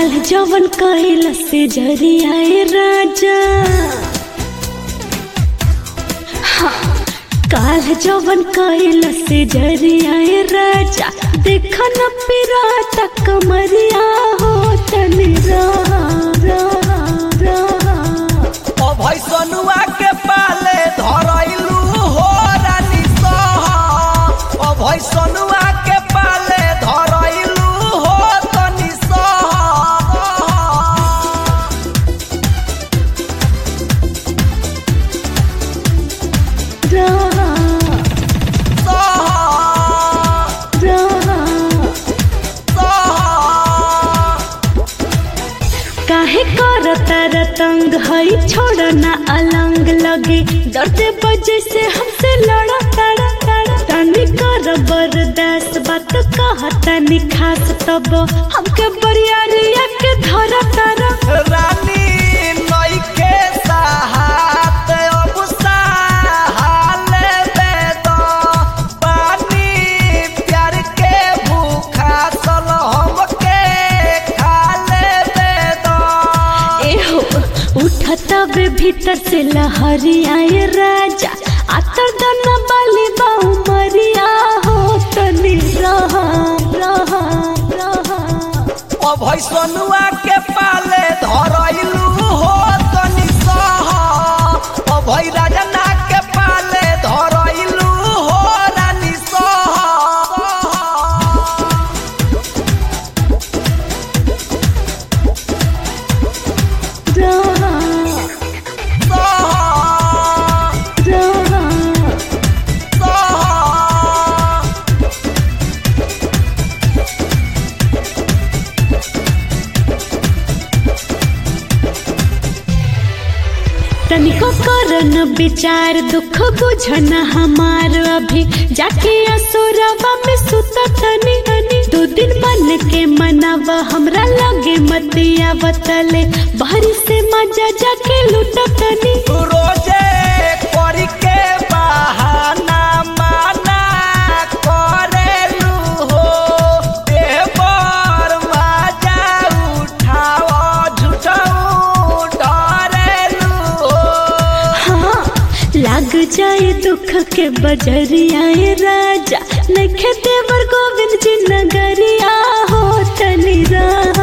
काल जवन कैल से जरियाए राजा हाँ, काल जवन कैल से जरियाए राजा देख न पिराता कमरिया हो तनी रहा रहा रहा ओ भैसनुआ के पाले धरैलू हो रानी सहा ओ भैसनुआ के पाले धरैलू हो तनी सहा रहा सहा रहा सहा काहे करता रतंग हई छोड़ ना अलंग लगे डरते बजे से हमसे लड़ा ताड़ा ताड़ा तनी कर बर्दाश्त बात कह तनी खास तब हमके बरियारिया के धरा तारा रानी नइखे साहत अब साहाले बेद पानी प्यार के भूखा सल हमके खाले बेद एहो उठता वे भीतर से लहरी आए राजा आतर दना बाली बाऊ मरिया हो तनी रहा रहा रहा ओ भैसनुआ के पाले धरैलू हो तनी सहा ओ भै राजना के पाले धरैलू हो रानी सहा रहा सहा रहा सहा तनिको करन विचार दुख बुझन हमार अभी जाके असुरवा में सुत तनी तनी दो दिन मन के मनाव हमरा लगे मतिया बतले बाहरी से मजा जाके लूट तनी रोजे करी के बहाना माना करेलू हो देवर मजा उठाव झूठाऊ डरेलू हो हाँ लाग जाए दुख के बजरिया राजा नखे देवर गोविंद जी नगरिया हो तनी रहा